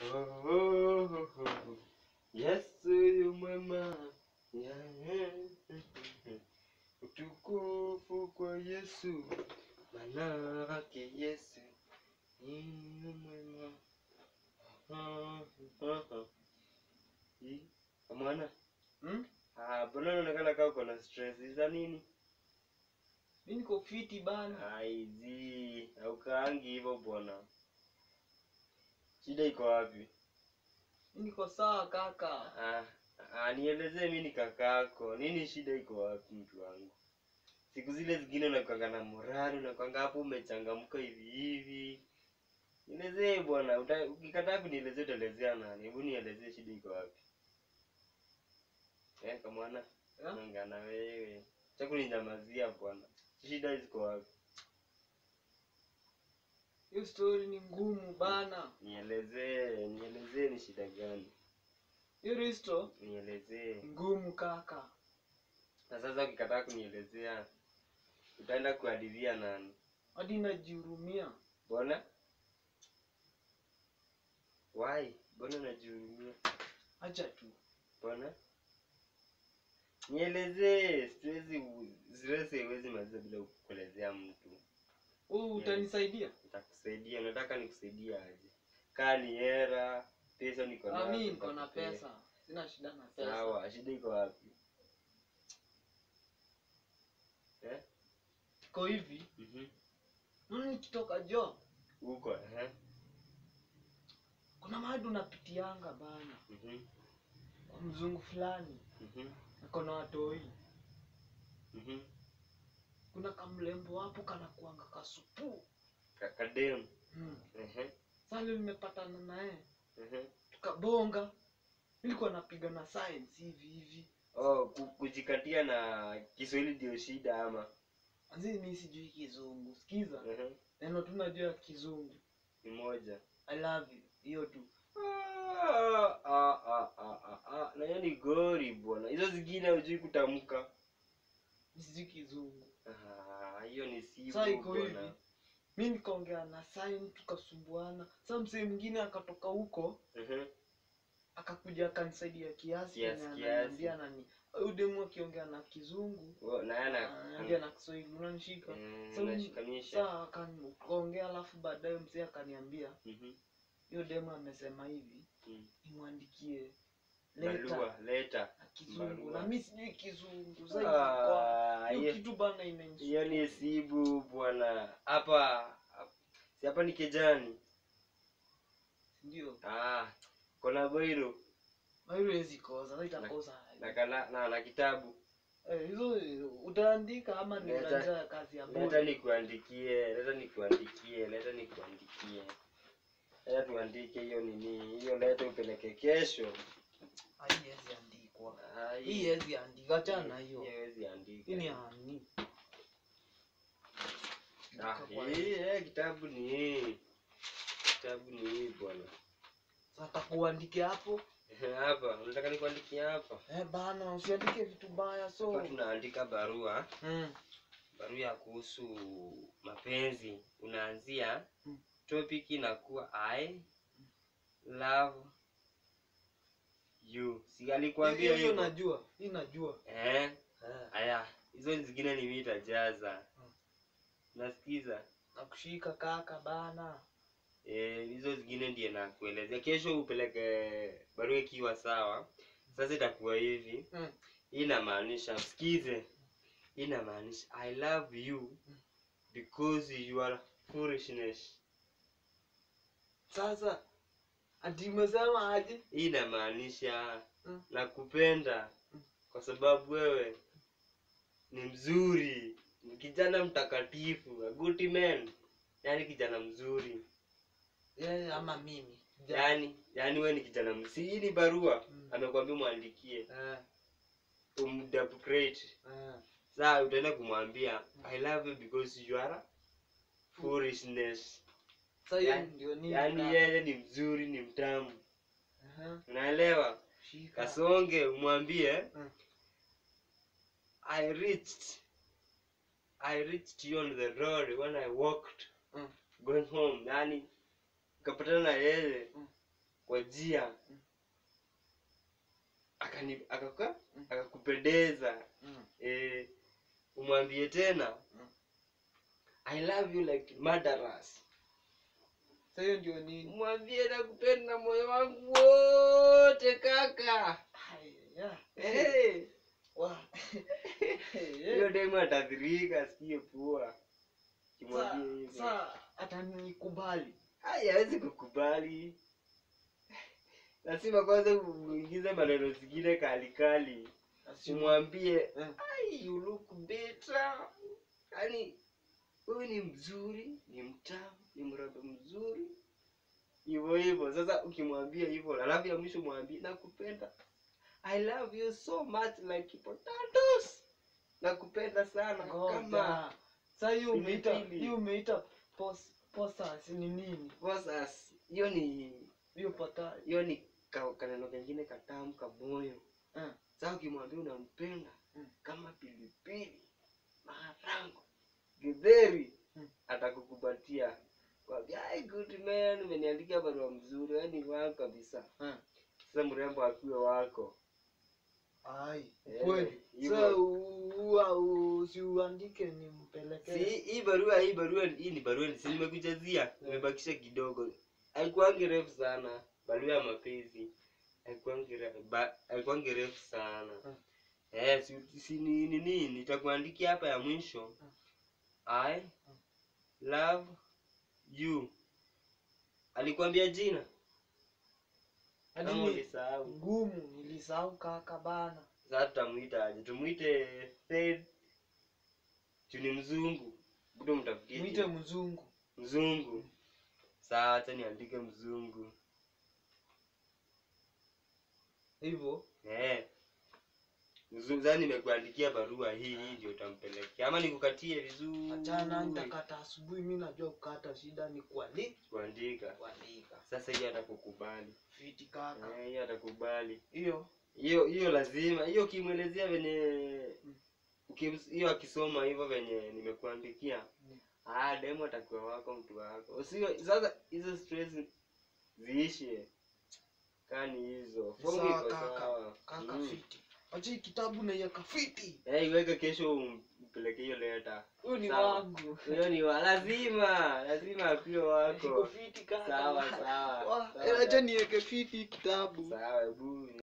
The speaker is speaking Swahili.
Oh, oh, oh, oh. Yesu yu mwema. Yeah. Utukufu kwa Yesu. Manake Yesu ni mwema. Ah, ah, ah. Hii, Mwana, Hmm? ah, mbona unaonekana kama uko na stress za nini? Mi niko fiti bana. Aizi, haukaangi hivyo bwana. Shida iko wapi? Mi niko sawa kaka. Ah, ah, nielezee mi ni kakako. Nini shida iko wapi mtu wangu? Siku zile zingine unakwanga na morali, unakwanga hapo umechangamka hivi hivi. Nielezee bwana, uta- ukikataa kunielezea utaelezea nani? Hebu nielezee shida iko wapi? Eh, kamwana, Eh? nanga na wewe. Acha kuninyamazia bwana. Shida ziko wapi? Hiyo story ni ngumu bana. Nielezee, nielezee ni shida gani? Hiyo risto Nielezee. ni ngumu kaka. Na sasa ukikataa kunielezea utaenda kuhadithia nani? Hadi najihurumia. Mbona? Why? Mbona unajihurumia? Acha tu. Mbona? Nielezee, siwezi siwezi haiwezi maliza bila kuelezea mtu. Wewe utanisaidia? Nitakusaidia, unataka nikusaidie aje? Kaa ni hera, pesa niko Ah, nazo. mi niko na nitakupea. pesa. Sina shida na pesa. Sawa, shida iko wapi? Eh? Iko hivi. Mhm. Mimi nikitoka job, Uko, eh? kuna mahali unapitianga bana. Mhm. Kwa mzungu fulani. Mhm. Ako na watoi. Mhm. Kuna kamlembo hapo kana kuanga kasupu. Kakadem. Hmm. Mhm. Sasa leo nimepatana naye. Mhm. Tukabonga. Nilikuwa napiga na science hivi hivi. Oh, ku- kujikatia na Kiswahili ndio shida ama? Anzi mimi sijui kizungu. Sikiza. Mhm. Neno tu najua kizungu. Ni moja. I love you. Hiyo tu. Ah, ah, ah, ah, ah, ah. Na hiyo ni gori bwana. Hizo zingine hujui kutamka. Mimi sijui kizungu. Ah, hiyo ni sibu Sasa iko hivi. bwana. Mi nikaongea na sign tukasumbuana. Sasa msee mwingine akatoka huko Mhm. akakuja akanisaidia kiasi Kiasi, na kiasi. ananiambia nani. Huyu demu akiongea na kizungu Oh, na yana ananiambia na Kiswahili unanishika. Mm, Sasa unashikanisha. Sasa akaongea alafu baadaye mzee akaniambia Mhm. hiyo demu amesema hivi Mm. nimwandikie leta Barua, leta. na kizungu barua. na mi sijui kizungu zaidi Ah, kwa hiyo hiyo- kitu bana Hiyo imenisumbua. ni sibu bwana. Hapa si hapa ni kijani. ndio Ah, kona boiro haiwezi kosa sasa itakosa na kana na, na kitabu. Eh, hizo utaandika ama ni Leta- unajua kazi ya Leta bure nikuandikie, leta nikuandikie, leta nikuandikie. Leta tuandike hiyo nini, hiyo leta upeleke kesho. haiwezi andikwa Ah, hii haiwezi andika achana na hiyo haiwezi andika. hii ni ani Ah, hii eh, kitabu ni hii. Kitabu ni hii bwana. sasa kuandike hapo Hapa, unataka nikuandikie hapa? eh bana usiandike vitu baya so Hapa tunaandika barua, mm. barua ya kuhusu mapenzi. Unaanzia Mm. topic inakuwa I love you. Si alikuambia hiyo hivyo? najua hii najua Eh, eh. haya, hizo zingine ni mimi nitajaza. Mm. Nasikiza. nakushika kaka bana Eh, hizo zingine ndiye nakuelezea. Kesho upeleke barua ikiwa sawa. Sasa itakuwa hivi. mm. Hii inamaanisha sikize. Hii inamaanisha I love you because you are foolishness. sasa ati umesema aje Hii inamaanisha Mm. nakupenda Mm. kwa sababu wewe ni mzuri, ni kijana mtakatifu, a good man. Yaani kijana mzuri. yeye ama mimi Ja- Yaani, yaani wewe ni kijana mzuri. Hii ni barua. Mm. Amekwambia muandikie. eh, umdupgrade eh. saa utaenda kumwambia i love you because you are foolishness Sasa hiyo Yaani- ndio nini yaani kaka? yeye ni mzuri ni mtamu Aha, unaelewa shika. kasonge umwambie Mm. i reached i reached you on the road when i walked Mm. going home yani ukapatana na yeye Mm. kwa njia akani akaka Mm. akakupendeza Mm. eh, umwambie tena Mm. I love you like murderers. Sasa hiyo ndio nini? Mwambie nakupenda moyo wangu wote kaka. Haya. Eh, Wa. hiyo demu atadhirika asikie poa. Kimwambie hivyo. Sasa atanikubali. Haya hawezi kukubali. Lazima kwanza uingize maneno zingine kali kali. Umwambie Eh. ai you look better. Yaani wewe ni mzuri, ni mtamu, ni mrembo mzuri. Hivyo hivyo. Sasa ukimwambia hivyo, alafu ya mwisho mwambie nakupenda. I love you so much like potatoes. Nakupenda sana kama Ngoja. Sasa hiyo umeita pilipili. hiyo umeita pos posas ni nini? Rosas. Hiyo ni Hiyo pata. hiyo ni ka- kaneno kengine katamu kamoyo. Eh. Sasa ukimwambia unampenda Mm. kama pilipili, maharango, githeri, Mm. atakukupatia kwambia, "Ai, good man, umeniandikia barua mzuri, wewe ni wako kabisa." Eh. Sasa mrembo akiwe wako. Ai, Eh, kweli. hivyo. Sasa ua usiuandike nimpelekee. Si hii barua hii barua hii ni barua si nimekujazia, nimebakisha kidogo. Haikuangi refu sana, barua ya mapenzi. Haikuangi refu, ba- haikuangi refu sana. Mm. Eh, si, si ni nini nitakuandikia hapa ya mwisho. I love you. Alikwambia jina? Hadi Kama ni ulisahau. ngumu nilisahau kaka bana. Sasa tutamuita aje? Tumuite Fred. Tu ni mzungu. Budo mtafutie. Mwite jina. mzungu. mzungu saa acha niandike mzungu Hivyo. eh mzungu sasa nimekuandikia barua hii hii ndio utampelekea ama nikukatie vizuri Achana nitakata asubuhi mimi najua kukata shida ni kuandika. kuandika Kuandika. sasa hiyo atakukubali Fiti kaka. eh hiyo atakubali Hiyo. hiyo hiyo lazima hiyo ukimwelezea venye Mm. ukim- hiyo akisoma hivyo venye nimekuandikia Mm. ah demo atakuwa wako mtu wako usio sasa hizo stress ziishe kani hizo Fomu Sawa iko kaka. sawa. Kaka Mm. fiti. Acha hii kitabu na yaka fiti. Eh, iweke kesho umpeleke hiyo leta. Huyu ni Sawa. wangu. Hiyo ni wa lazima, lazima akiwe Iko wako. fiti kaka. Sawa sawa. Wa, sawa, eh, Acha niweke fiti hii kitabu. Sawa, hebu